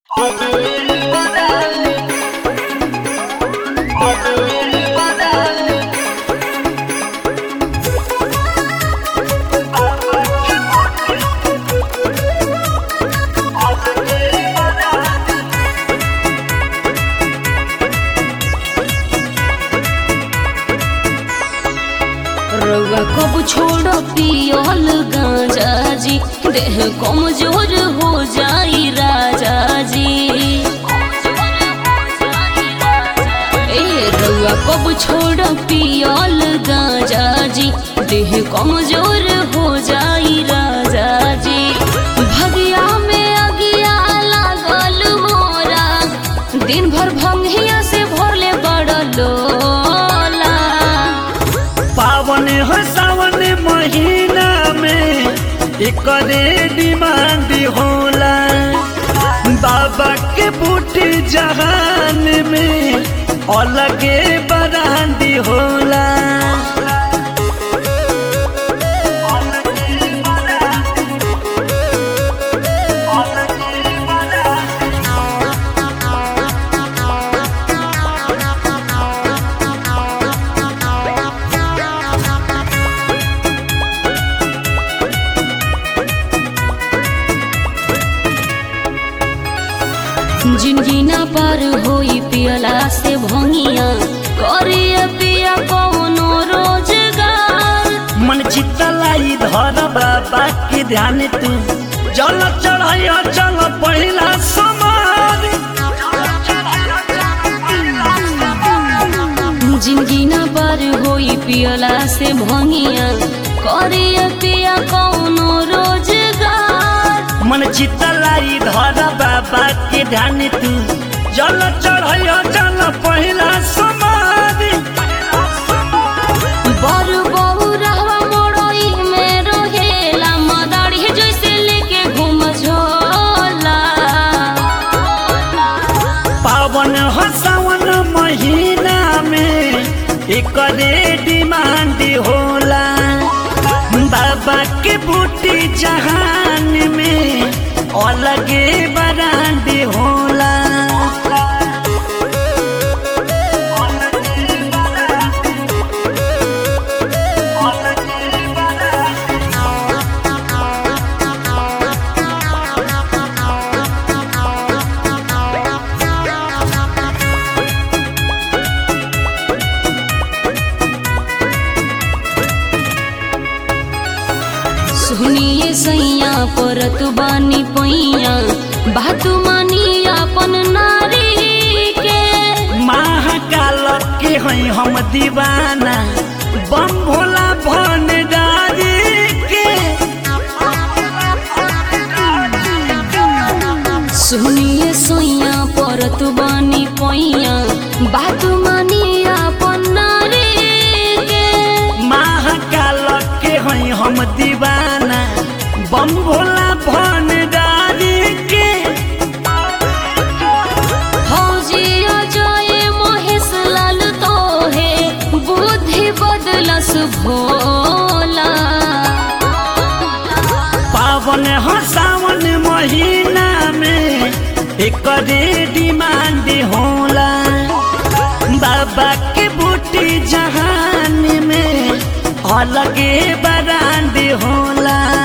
रउआ कब छोड़ पियल गांजा जी देह कमजोर हो जाई राजा जी ए रउआ कब छोड़ पियल गांजा जी देह कमजोर हो जाई राजा जी भगिया में अगिया लागल मोरा दिन भर भंगिया से भरले बड़ लोला पावन हो सावन महीना में एकरे डिमांड होला बाबा के बूटी जहान में अलगे बरांडी होला जिंदगी ना पार होई पियला से भंगिया करिए पिया कौनो रोजगार मन चितलाई धर बाबा के ध्यान तू जल चढ़ाई चल पहिला समार जिंदगी ना पार होई पियला से भंगिया करिए पिया कौनो रोजगार मन चितलाई धर बाबा के ध्यान तू जल चढ़ाई चल पहिला समार बर बहु रहवा मोड़ई में रहेला मदारी जैसे लेके घूम झोला पावन हो सावन महीना में एकरे डिमांड होला बाबा के बूटी जहान में अलगे बरांड होला सुनिए सैया परत बानी पैया बात मानी अपन नारी के महाकाल के हैं हम दीवाना बम भोला भंडारी के सुनिए सैया परत बानी पैया बात मानी अपन नारी के महाकाल के हैं हम दीवाना बम भोला भंडारी के फौजिया जाए महेश लाल तो है बुद्धि बदलस भोला पावन हो सावन महीना में एकरे डिमांड होला बाबा के बूटी जहान में अलगे बरांड होला